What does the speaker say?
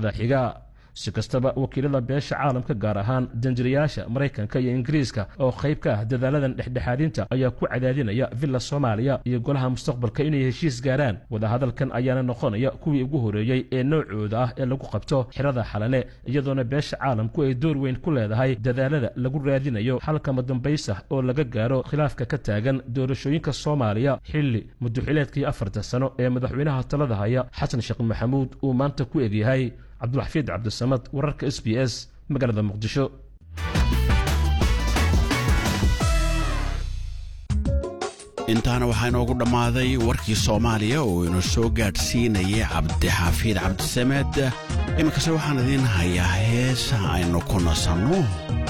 sannadada xiga si kastaba wakiilada beesha caalamka gaar ahaan danjirayaasha maraykanka iyo ingiriiska oo qayb ka ah dadaaladan dhexdhexaadinta ayaa ku cadaadinaya villa soomaaliya iyo golaha mustaqbalka inay heshiis gaaraan wadahadalkan ayaana noqonaya kuwii ugu horeeyey ee noocooda ah ee lagu qabto xirada xalane iyadoona beesha caalamku ay door weyn ku leedahay dadaalada lagu raadinayo xalkama dambaysa oo laga gaaro khilaafka ka taagan doorashooyinka soomaaliya xilli muduxileedkii afarta sano ee madaxweynaha talada haya xasan sheekh maxamuud uu maanta ku egyahay cabdulxafiid cabdisamad wararka s b s magaalada muqdisho intaana waxaa inoogu dhammaaday warkii soomaaliya oo inu soo gaadhsiinayay cabdixafiid cabdisamed iminkase waxaan idiin hayaa heesa aynu ku nasanno